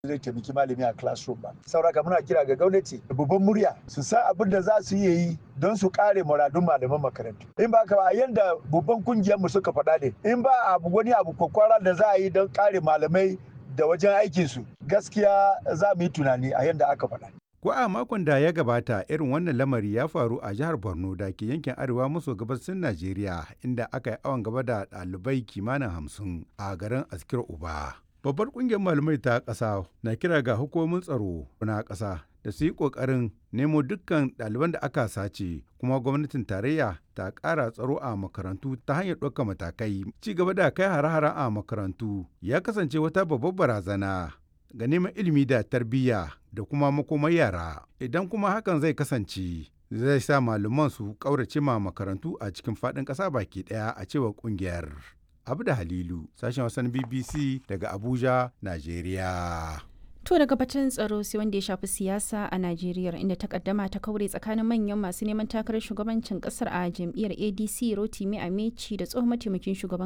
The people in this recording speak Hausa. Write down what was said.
zai taimaki malami a classroom ba saboda muna kira ga gwamnati da babban murya su san abin da za su iya yi don su kare muradun malaman makarantu in ba ka ba yanda babban kungiyar mu suka faɗa ne in ba abu wani abu kwakwara da za a yi don kare malamai da wajen aikin su gaskiya za mu yi tunani a yanda aka faɗa Ko a makon da ya gabata irin wannan lamari ya faru a jihar Borno da ke yankin arewa maso gabasin Najeriya inda aka yi awon gaba da ɗalibai kimanin hamsin a garin Askir Uba. Babbar ƙungiyar malamai ta ƙasa na kira ga hukumomin tsaro na ƙasa da su yi ƙoƙarin nemo dukkan ɗaliban da aka sace kuma gwamnatin tarayya ta ƙara tsaro a makarantu ta hanyar ɗaukar matakai. Ci gaba da kai hare-hare a makarantu ya kasance wata babbar barazana ga neman ilimi da tarbiyya da kuma makomar yara idan kuma hakan zai kasance zai sa malaman su ƙaurace ma makarantu a cikin faɗin ƙasa baki ɗaya a cewar ƙungiyar. Abu da Halilu, sashen wasan BBC daga Abuja, Najeriya. To daga batun tsaro sai wanda ya shafi siyasa a Najeriya inda takaddama ta kaure tsakanin manyan masu neman takarar shugabancin kasar a jam'iyyar ADC Rotimi Ameci da tsohon mataimakin shugaban